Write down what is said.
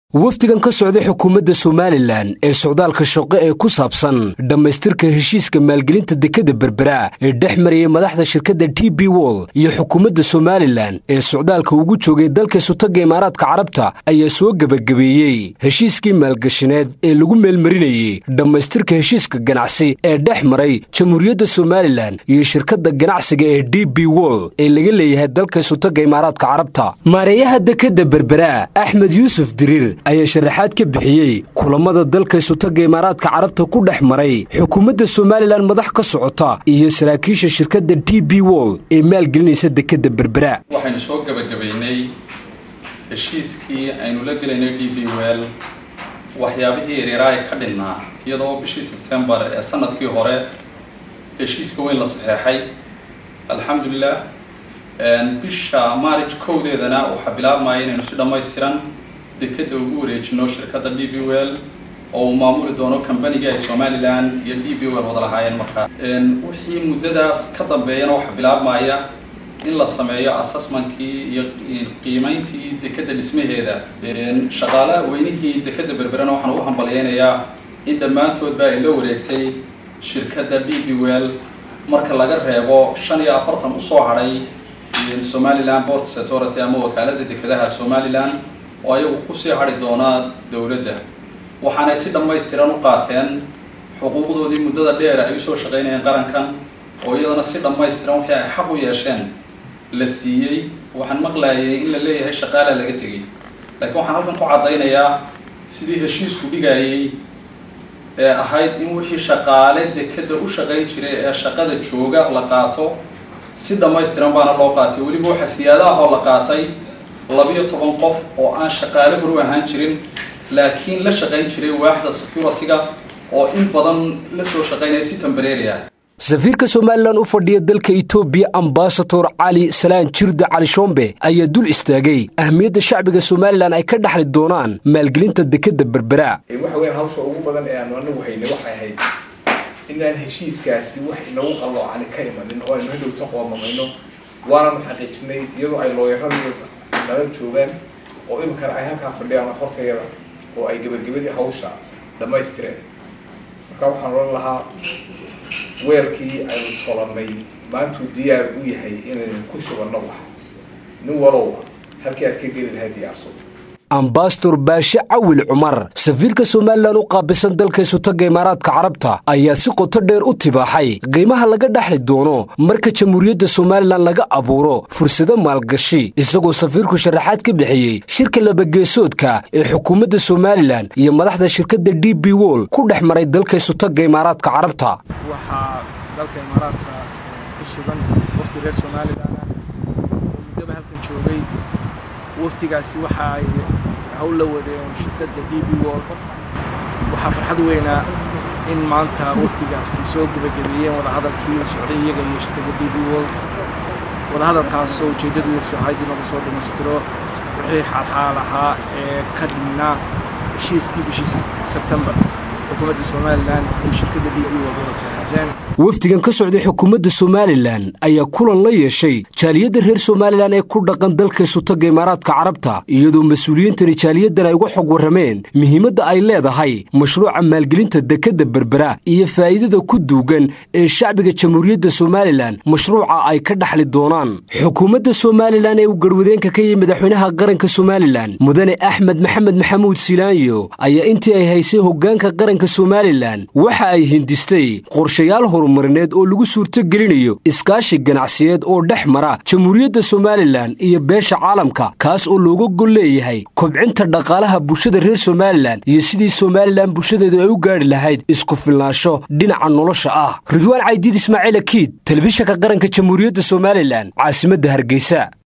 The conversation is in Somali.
wafdigan ka socday xukuumadda somalilan ee socdaalka shaqo ee ku saabsan dhammaystirka heshiiska maalgelinta dekadda berbera ee dhex marayay madaxda shirkadda t b wol iyo xukuumadda somalilan ee socdaalka ugu joogay dalka sutagga imaaraadka carabta ayaa soo gebagabeeyey heshiiskii maalgashaneed ee lagu meelmarinayey dhammaystirka heshiiska ganacsi ee dhex maray jamhuuriyadda somalilan iyo shirkadda ganacsiga ee d b wol ee laga leeyahay dalka sutagga imaaraadka carabta maareeyaha dekadda berbera axmed yuusuf diriir ayaa sharaxaad ka bixiyey kulamada dalka sutagga imaaraadka carabta ku dhex maray xukuumadda somalilan madax ka socota iyo saraakiisha shirkadda d b wol ee maalgelinaysa dekadda berbera waxaynu soo gebagabaynay heshiiskii aynu la gelaynay d b wel waxyaabihii ereeraay ka dhinnaa iyadoo bishii sebtembar ee sanadkii hore heshiiska weyn la saxeexay alxamdulilah bisha maarij kowdeedana waxaa bilaabmaya inaynu si dhammaystiran dekadda ugu wareejino shirkadda d b wel oo uu maamuli doono kambanigii ay somalilan iyo d b wel wada lahaayeen markaa wixii muddadaas ka dambeeyana waxaa bilaabmaya in la sameeyo assessmentkii iyo qiimeyntii dekadda dhismaheeda shaqaalaha weynihii dekadda berberana waxaan ugu hambalyeynayaa in dhammaantoodba ay la wareegtay shirkadda d b wel marka laga reebo shan iyo afartan usoo hadhay somaliland ports authority ama wakaaladda dekadaha somalilan oo ayagu kusii hadhi doonaa dowladda waxaanay si dhammaystiran u qaateen xuquuqdoodii muddada dheer ay usoo shaqaynayeen qarankan oo iyadana si dhammaystiran wixii ay xaq u yeesheen la siiyey waxaan maqlayay in la leeyahay shaqaala laga tegay laakiin waxaan halkan ku caddaynayaa sidii heshiisku dhigayay ee ahayd in wixii shaqaale dekadda u shaqayn jiray ee shaqada jooga la qaato si dhammaystiran baana loo qaatay weliba waxa siyaadaha oo la qaatay labiyo toban qof oo aan shaqaale horu ahaan jirin laakiin la shaqayn jiray waaxda security-ga oo in badan la soo shaqaynaya si tembareeri ah safiirka somalilan u fadhiya dalka etoobiya ambasador cali salaan jirda cali shombe ayaa dul istaagay ahmiyadda shacbiga somalilan ay ka dhaxli doonaan maalgelinta dekadda berbera waxa weyan hawsha ugu badan ee aanu anagu haynay waxay ahayd inaan heshiiskaasi wax inagu qalloocani ka imanin oo aynu hadhowta qoomamayno waananu xaqiijinay iyadoo ay looyaradu nala joogaan oo iminkana ay halkaa fadhiyaan hortayada oo ay gebagabadii hawsha dhammaystireen marka waxaan oran lahaa weelkii aynu tolanay maantuu diyaar u yahay inaynu ku shubanno wax nin walowba halkii aad ka geli lahaa diyaarso ambasador baashe cawil cumar safiirka somalilan u qaabilsan dalka sutagga imaaraadka carabta ayaa si qoto dheer u tibaaxay qiimaha laga dhaxli doono marka jamhuuriyadda somalilan laga abuuro fursado maalgashi isagoo safiirku sharaxaad ka bixiyey shirka labageesoodka ee xukuumadda somalilan iyo madaxda shirkadda d b wol ku dhex maray dalka sutagga imaaraadka carabta waxaa dalka imaaraadka ku sugan wafti reer somalilan oo muddaba halkan joogay waftigaasi waxa ay hawl la wadeen shirkadda d b wol waxaa farxad weynaa in maanta waftigaasi soo gebagabeeyeen wadahadalkii la socday iyaga iyo shirkadda d b wol wadahadalkaasoo ujeeddadiisu ahayd in lagu soo dhammaystiro wixii xaalxaal ahaa ee ka dhinnaa heshiiskii bishii sebtembar xukuumadda somalilan iyo shirkadda d b wol wada saxeexdeen wafdigan ka socday xukuumadda somalilan ayaa kulan la yeeshay jaaliyadda reer somalilan ee ku dhaqan dalka sutagga imaaraadka carabta iyadoo mas-uuliyiintani jaaliyaddan ay uga xog warrameen muhiimadda ay leedahay mashruuca maalgelinta dekadda berbera iyo faa'iidada ku duugan ee shacbiga jamhuuriyadda somalilan mashruuca ay ka dhaxli doonaan xukuumadda somalilan ee uu garwadeenka ka yihi madaxweynaha qaranka somalilan mudane axmed maxamed maxamuud silaanyo ayaa intii ay haysay hoggaanka qaranka somalilan waxa ay hindistay qorshayaal horumarineed oo lagu suurto gelinayo iskaashi ganacsiyeed oo dhex mara jamhuuriyadda somalilan iyo beesha caalamka kaas oo looga gol leeyahay kobcinta dhaqaalaha bulshada reer somalilan iyo sidii somalilan bulshadeedu ay u gaadhi lahayd isku filnaansho dhinaca nolosha ah ridwaan caydiid ismaaciil akiid telefishanka qaranka jamhuuriyadda somalilan caasimadda hargeysa